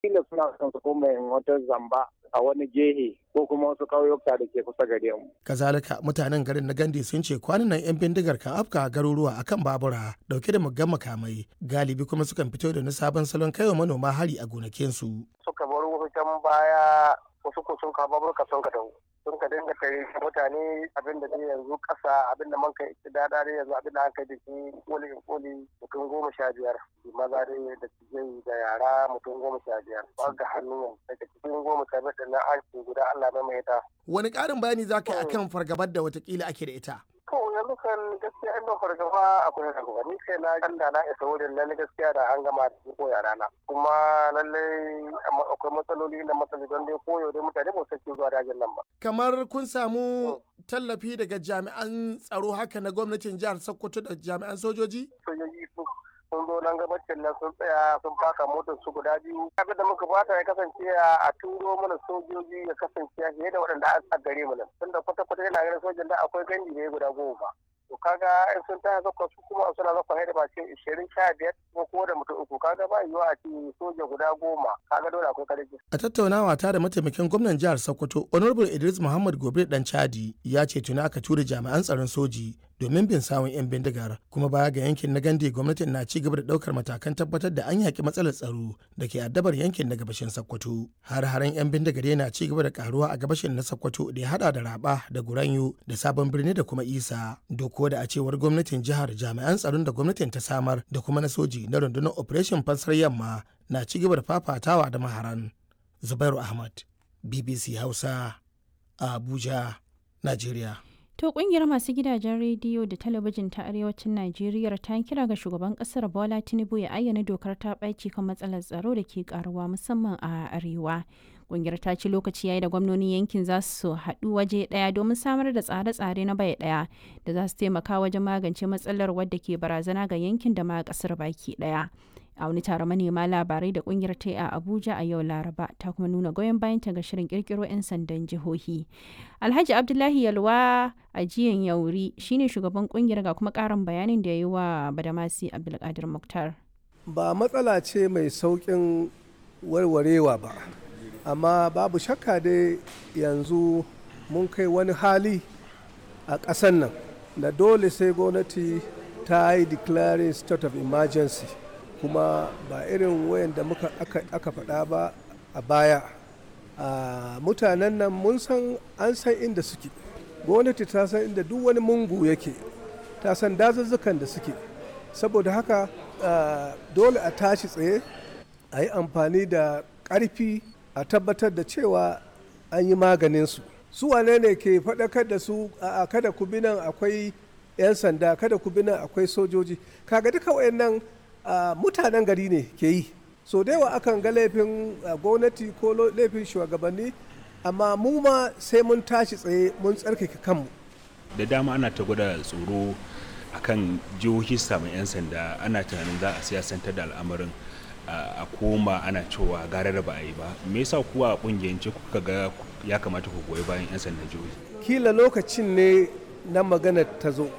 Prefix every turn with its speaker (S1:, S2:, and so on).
S1: kila suna son su koma wata zamba a wani gehe ko kuma wasu ƙauyuka da ke kusa gare mu.
S2: Kazalika mutanen garin na Gandi sun ce kwanan nan 'yan bindigar kan afka garuruwa akan babura dauke da muggan makamai galibi kuma sukan fito da na sabon salon kaiwa manoma hari a gonakinsu.
S3: Suka bar wasu can baya wasu ko sun kawo baburka sun ka dawo. sun ka dinga kai mutane abin da dai yanzu kasa abin da man kai da dare yanzu abin da an kai da shi koli in koli mutum goma sha biyar maza dai da tijai da yara mutum goma sha biyar ba ga hannu daga cikin goma sha biyar da na aiki guda Allah mai mai ta.
S2: Wani ƙarin bayani za ka yi akan fargabar da watakila ake da ita?
S3: To yanzu kan gaskiya in ban fargaba akwai fargaba ni kai na kan da na isa wurin nan gaskiya da an gama da ko yara na kuma lallai akwai matsaloli na matsaloli don dai koyo dai mutane ba su zuwa dajin nan ba.
S2: Kamar kun samu tallafi daga jami'an tsaro haka na gwamnatin jihar Sokoto da jami'an sojoji?
S3: Sojoji sun zo nan gabacin nan sun tsaya sun faka motar su guda biyu abin da muka fata ya kasance a turo mana sojoji ya kasance fiye da waɗanda a gare mu nan tunda kwata kwata yana ganin sojan da akwai gandi ne guda goma to kaga in sun taya zakwa su kuma suna zakwa haida ba ce ishirin sha biyar ko ko da mutum uku kaga ba yiwuwa a ce soja guda goma kaga dole akwai karfi.
S2: a tattaunawa ta da mataimakin gwamnan jihar sokoto honorable idris muhammad gobe dan chadi ya ce tuni aka tura jami'an tsaron soji domin bin sawun 'yan bindigar kuma baya ga yankin na gande gwamnatin na ci gaba da daukar matakan tabbatar da an yaki matsalar tsaro da ke addabar yankin na gabashin sokoto har haren 'yan bindigar yana ci gaba da karuwa a gabashin na sokoto da ya hada da raba da guranyo da sabon birni da kuma isa doko da a cewar gwamnatin jihar jami'an tsaron da gwamnatin ta samar da kuma na soji na rundunar operation fansar yamma na ci gaba da fafatawa da maharan zubairu ahmad bbc hausa a abuja nigeria
S4: To kungiyar masu gidajen rediyo da talabijin ta arewacin Najeriya ta kira ga shugaban kasar Bola Tinubu ya ayyana dokar ta ɓaci kan matsalar tsaro da ke karuwa musamman a arewa. Kungiyar ta ce lokaci yayi da gwamnonin yankin za su haɗu waje ɗaya domin samar da tsare-tsare na bai ɗaya da za su taimaka wajen magance matsalar wadda ke barazana ga yankin da ma ƙasar baki ɗaya. a wani taron manema labarai da kungiyar ta a abuja a yau laraba ta kuma nuna goyon bayanta ga shirin kirkiro 'yan sandan jihohi alhaji abdullahi yalwa a jiyan yauri shine shugaban kungiyar ga kuma karin bayanin da ya yi wa badamasi abdulkadir muktar
S5: ba matsala ce mai saukin warwarewa ba amma babu shakka dai yanzu mun kai wani hali a ƙasan nan da dole sai gwamnati ta yi declaring state of emergency kuma ba irin wayan da muka aka faɗa ba a baya a mutanen nan mun san an san inda suke gwamnati ta san inda duk wani mungu yake ta san dazuzzukan da suke saboda haka dole a tashi tsaye a yi amfani da ƙarfi a tabbatar da cewa an yi maganinsu su wane ne ke faɗakar da su a kada ku bi nan akwai 'yan sanda kada ku bi nan akwai sojoji kaga duka wayannan Uh, mutanen gari ne ke yi so da yawa akan ga laifin uh, gwamnati ko laifin shugabanni amma mu ma sai mun tashi tsaye mun tsarkake kanmu
S6: da dama ana ta gwada tsoro akan jihohi samun 'yan sanda ana tunanin za a siyasantar da al'amarin uh, a koma ana cewa gara da ba a yi ba me yasa kuwa a kungiyance kuka ga ya kamata ku goyi bayan 'yan sandan jihohi
S5: kila lokacin ne na magana ta zo